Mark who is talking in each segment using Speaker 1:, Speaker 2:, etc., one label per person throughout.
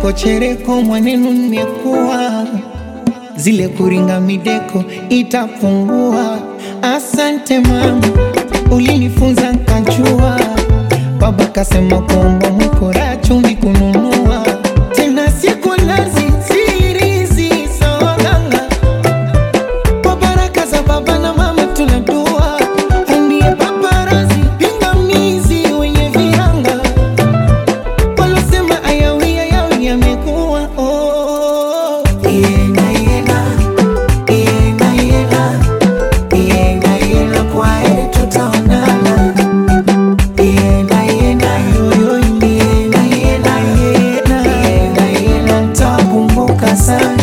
Speaker 1: chereko chereko mwanenu nimekuwa zile kuringa mideko itapungua. Asante mama, ulinifunza nkajua. Baba kasema kwamba mkora chumvi kununua tena siku nazi sirizi sawaganga kwa baraka za baba na mama tunadua andie paparazi pingamizi wenye viranga walosema ayawi ayawi yamekuwa oh. Yenga, yenga, yenga, yenga, yenga, yenga, kwa heri tutaonana. Yenga, yenga, yoyo, yenga, yenga, yenga, yenga, yenga, nitakumbuka sana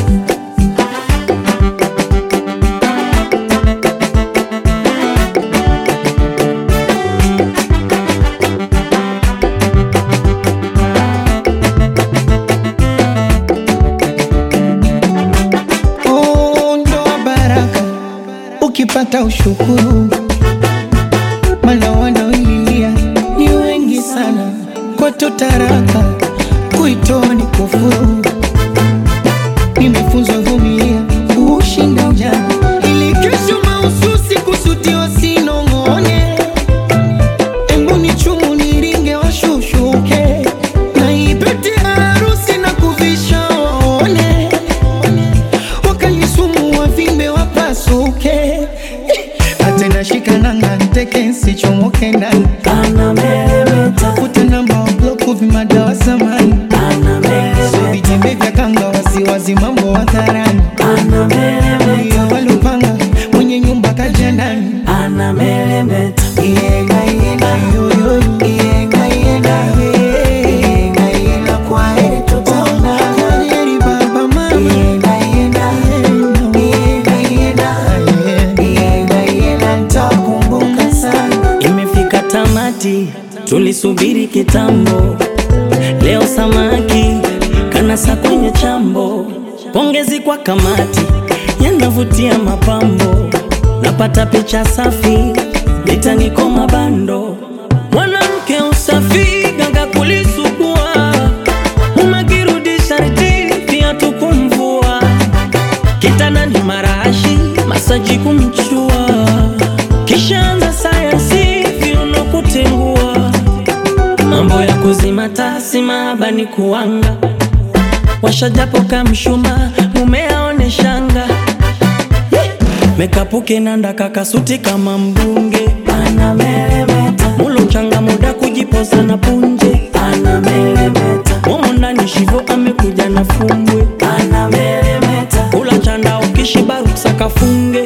Speaker 1: Oh, ndoa baraka ukipata ushukuru, maana wanaoililia ni wengi sana. Kwetu taraka kuitoa ni kufuru. Nimefunzwa vumilia ushinda ujana, ili kesho mahususi kusudiwa sinong'one. Embu ni chumu niringe washushuke, na ipete harusi na kuvisha waone wakalisumu wavimbe wapasuke atena shikananga nteke nsichomoke ndani tafuta namba wabloku vimadawa samani so vitembe vya kanga wasiwazi mambo hadharani iyo walupanga mwenye nyumba kaja ndani Yenga, yenga, yoyo, yenga, yenga, yenga, yenga, kwa heri tutaonana. Kwa heri baba, mama. Yenga, yenga, yenga, yenga, yenga, yenga, nitakumbuka sana.
Speaker 2: Imefika tamati, tulisubiri kitambo. Leo samaki kanasa kwenye chambo. Pongezi kwa kamati, yanavutia mapambo. Napata picha safi, litaniko mabando. Mwanamke usafi, ganga kulisugua. Umekirudi sharti, viatu kumvua. Kitandani marashi, masaji kumchua. Kishaanza sayansi, viuno kutengua. Mambo ya kuzima tasi maabani kuanga. Washajapo kamshuma, mume aone shanga. Mekapuke nanda kakasuti kama mbunge. Mulo changa muda kujipoza na punje. Momo ndani shivo amekuja na fumbwe. Kula chanda ukishiba ruksa kafunge.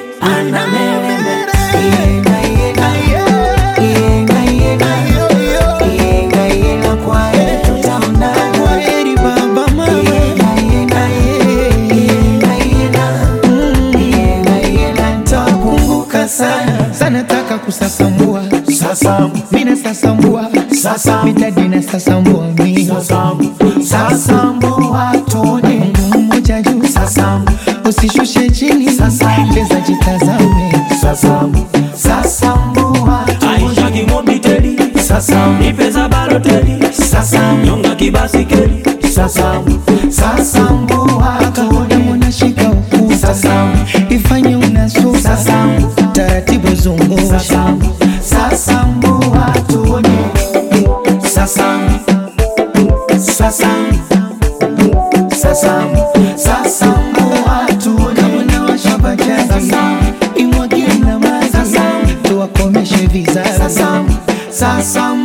Speaker 1: Yenga, yenga, yenga, yenga, yenga, yenga, kwa heri tutaonana. Kwa heri baba, mama. Yenga, yenga, yenga, yenga, yenga, yenga, nitakumbuka sana sana taka kusasambua
Speaker 3: Sasamu,
Speaker 1: mina sasambua
Speaker 3: sasamu,
Speaker 1: mitadi na sasambua mi
Speaker 3: sasamu, sasamu watone.
Speaker 1: Mungu mmoja juu
Speaker 3: Sasamu,
Speaker 1: usishushe chini
Speaker 3: Sasamu.
Speaker 1: leza jitazame
Speaker 3: sasamu, sasamu watone.
Speaker 2: Aisha kimobiteli,
Speaker 3: Sasamu,
Speaker 2: ipeza baloteli,
Speaker 3: sasamu,
Speaker 2: nyonga kibasikeli.
Speaker 3: sasamu, sasamu watone.
Speaker 1: mwana shika ukuta
Speaker 3: Sasamu,
Speaker 1: ifanye unasuka
Speaker 3: Sasamu.
Speaker 1: taratibu zungusha
Speaker 3: sasamu, sasamu watone. Sasamu, sasamu, sasamu, sasamu watone.
Speaker 1: mwana wa shabajaji
Speaker 3: Sasamu.
Speaker 1: imwagie na maji
Speaker 3: Sasamu.
Speaker 1: tuwakomeshe vizazi
Speaker 3: Sasamu, sasamu